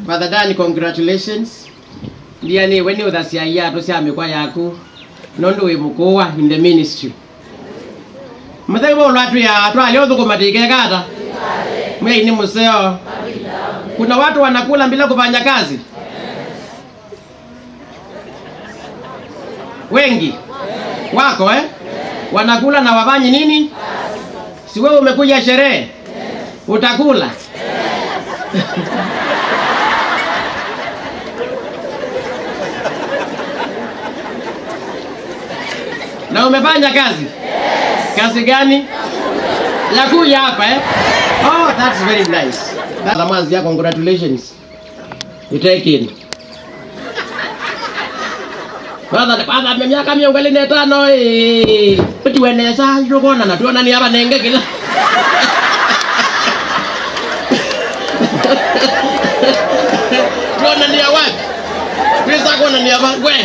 Father Dan, congratulations. Ndiani weni uthasiaia tusia mikwa yaku nondu wi mukuwa in the ministry. Muthai bo lwatu ya twali uthukuma tikekata. Mwei ni museo. Kuna watu wanakula bila kufanya kazi. Wengi wako eh? Wanakula na wafanyi nini? Si wewe umekuja sherehe? Utakula. na umefanya kazi kazi gani ya kuja hapa eh? oh that's very nice That- Lamazi ya congratulations you take in kwanza kwanza me miaka miongo ile na tano eh tuweneza yokona na tuona ni hapa nenge kila tuona ni ya wapi pesa kona ni hapa gwe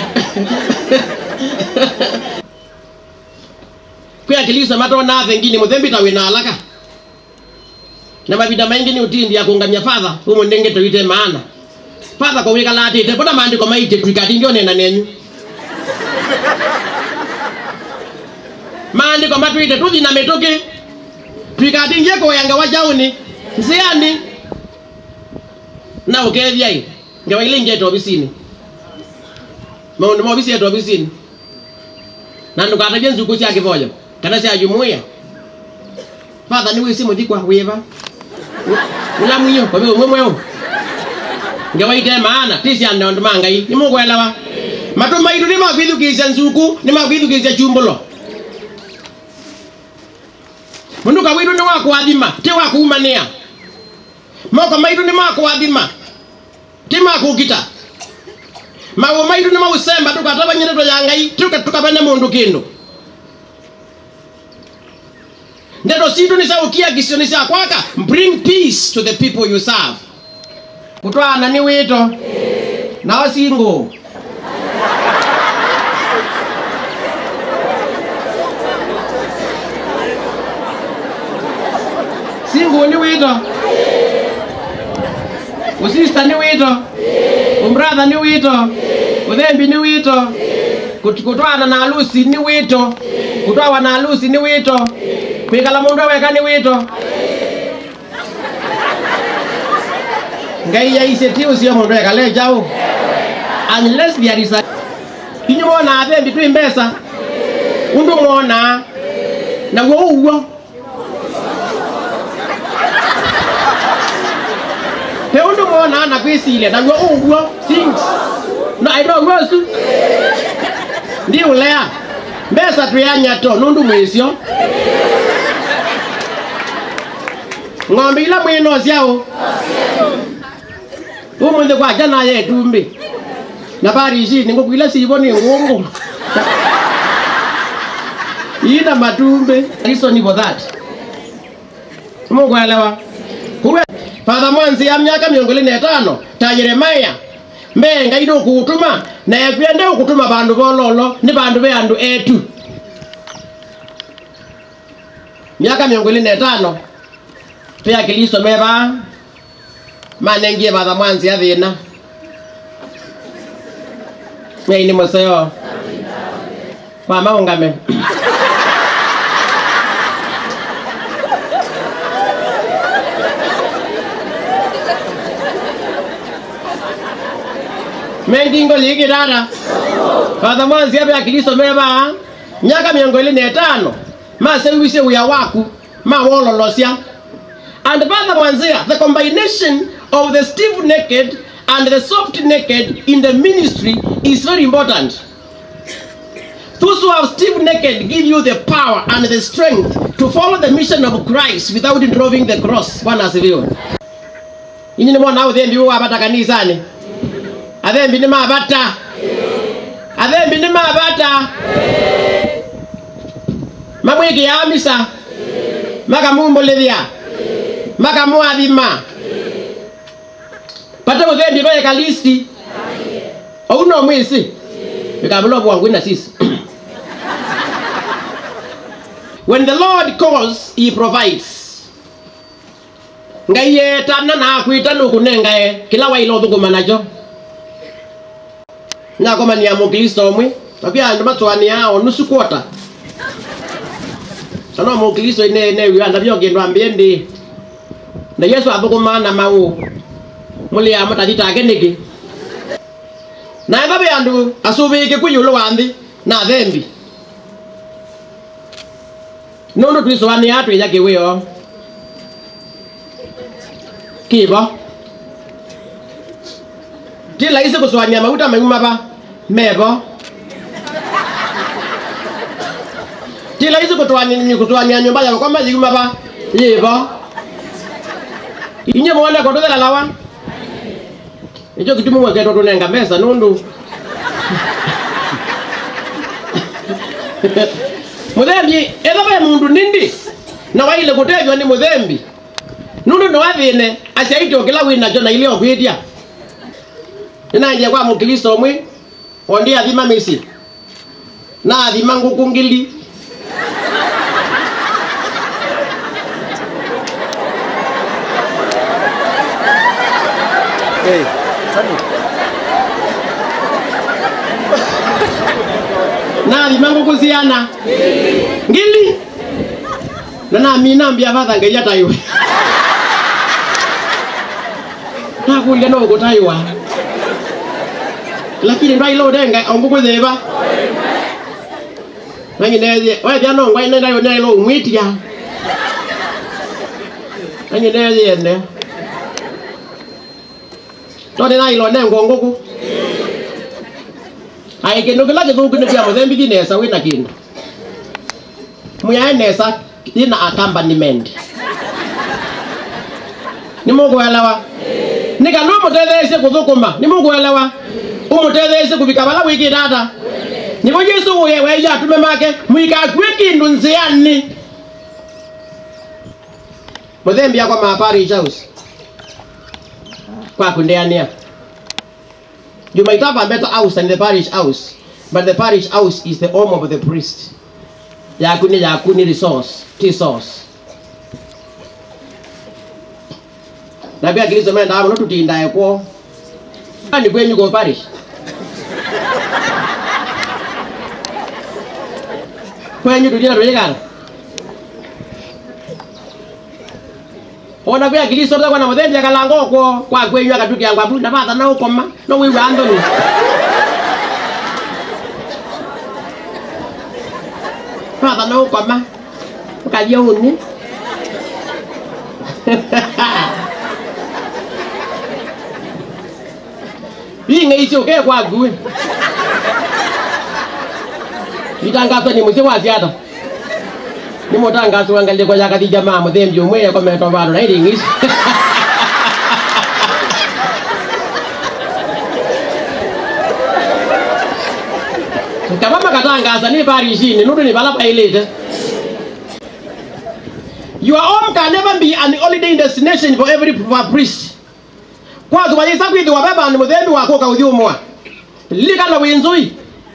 kwiyakilisa matona thengini muthembita wina alaka na mavida maingi ni utindi ya kungamia fatha umo ndenge tuite maana fatha kwa wika latite bona maandiko maite twikati ndio nena nenyu maandiko matwite tuthi na mituki twikati ngie kuyanga wajauni nsiani na ukethiai ngewa ile ingete obisini maundu ma obisi yetu obisini na ndukatagie nzuku cia kivoyo kana cia jumuia fatha ni wisi muthikwa wiva ula mwiyo kwa vile mwemweo ngewaite maana ti cia ndondo mangai ni mugwelewa matu maitu ni makwithukisya nzuku ni makwithukisya chumbulo mundu kawitu ni wakwathima ti wakuumania moko maitu ni makwathima ti makukita mawo maitu ni mausemba tukatabanyire ya ngai tuka tukabane mundu kindu ndeto citu ni saukia kisioni cia kwaka bring peace to the people you serve kutwana ni wito nao singo singo ni wito usista ni wito umbratha ni wito uthembi ni wito Kut- kutwana na alusi ni wito kutwawa na alusi ni wito kwikala mundu aweka ni wito ngai yaise ti ucio mundu ekale jau unless there is a inyu mona athembi twi mbesa undu mona naguo uguo he undu mona na kwisilia naguo uguo things no i don't know su ndi ulea mbesa twianyato nundu mwisio ng'ombe ila mwino syao umuthi kwaja naye tumbi na parishi ningukwila sivo ni ngungu ina matumbi reason for that mukwelewa kuwe fatha mwanzi ya myaka miongo ine na etano ta yeremaya mbe ngai ndukutuma na ekwende ukutuma vandu vololo ni vandu ve andu etu myaka miongo ine na etano pia kiliso meva manengie vatha mwanzi athina ngai ni museo wamaungame mengingo ligi dada vatha mwanzi ave akiliso meva myaka miongo ili na etano maseuise uya waku mawololosya and Father Mwanzia, the combination of the stiff naked and the soft naked in the ministry is very important. Those who have stiff naked give you the power and the strength to follow the mission of Christ without drawing the cross. Bwana asifiwe. Inyi ni mwana uthembi wabata kanisani. Athembi ni mabata. Athembi ni mabata. Mamwiki ya misa. Makamumbolethia makamwathima pata muthendi vaeka listi ou no mwisi vikamulwa bwangu na sisi when the lord calls he provides ngai yetana nakwita nukunengae kila waila uthukuma nacho nyakomania mukristo umwe nakwia andu matwania nusu kwota sana mukristo ine ne wiwa ndabyo kindu ambie ndi na yesu athukuma na mau muli ya mutathitake niki na ethave andu asuvike kwi yulu wa nthi na thembi nundu twisoania twija kiwio kivo ti laisi kuswania mauta mauma va mevo ti laisi kutwania kutwania nyumba yavo kwamba yiuma va yivo inye muone kotuthela lawa icho kitumu mweketwo tunenga mesa nundu muthembi ethave mundu nindi na waile kutethwa ni muthembi nundu niwathine aciaitio kila winacho na ile okwitia ninanjia kwa mukristo umwe ondi athima misi na athima nguku ngili Hey, Sunny. na athima nguku ciana ngili na namina mbia vatha ngai ataiwe nakulia no gutaiwa lakini ndwaile udenga ongukwithiva nanginethie wethia no ngwai nendayo nailo umwitia nanginethiene tondi nailo nengo nguku ai kindu kila githuku ni kia muthembithi nesa wina kindu muyae nesa ina accompaniment ni mukwelewa ni kana umutetheesie kuthukuma ni mukwelewa umutetheesie kuvika vala wiki data nivo yesu uye weya atume make mwikakue kindu nziani muthembi akwa maparish house kwakundeania you might have a better house than the parish house but the parish house is the home of the priest yaku ni yaku ni resource ti source na pia kristo menda hapo notutindae kwo ni kwenyu kwa parish kwenyu tutina tuyikana ona pia kristo takwa na muthembi akalango kwo kwa kwenyu akatukia ngwabu na vatha na ukoma no wiwa anthony vatha na ukoma ukathia uni inge icio ke kwa ngui itangazo ni mucio wa ciata ni mutangazo wangalie kwa yakathi jamaa muthembi umwe yakometwo vandu na iringi ici kava makatangaza ni parishini nundu ni vala pailite your home can never be an holiday destination for every priest kwazo wayisa kwithiwa ve vandu muthembi wako ukauthi umwa lilikana wi nzui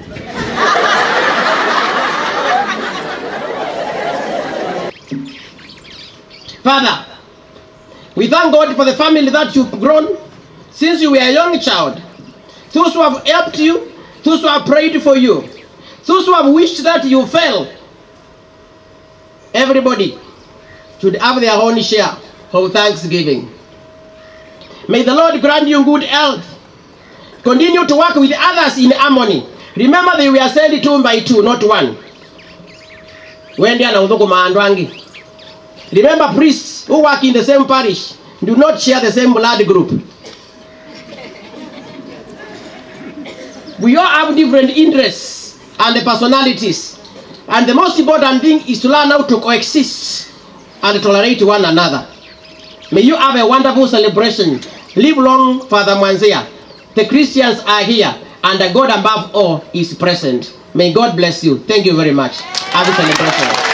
Father, we thank God for the family that you've grown since you were a young child. Those who have helped you, those who have prayed for you, those who have wished that you fail. Everybody should have their own share of thanksgiving. May the Lord grant you good health. Continue to work with others in harmony. Remember they were sent two by two, not one. Wendi anaudhukuma andu angi. Remember priests who work in the same parish do not share the same blood group. We all have different interests and personalities. And the most important thing is to learn how to coexist and tolerate one another. May you have a wonderful celebration. Live long, Father Mwanzia. The Christians are here, and the God above all is present. May God bless you. Thank you very much. Have a celebration.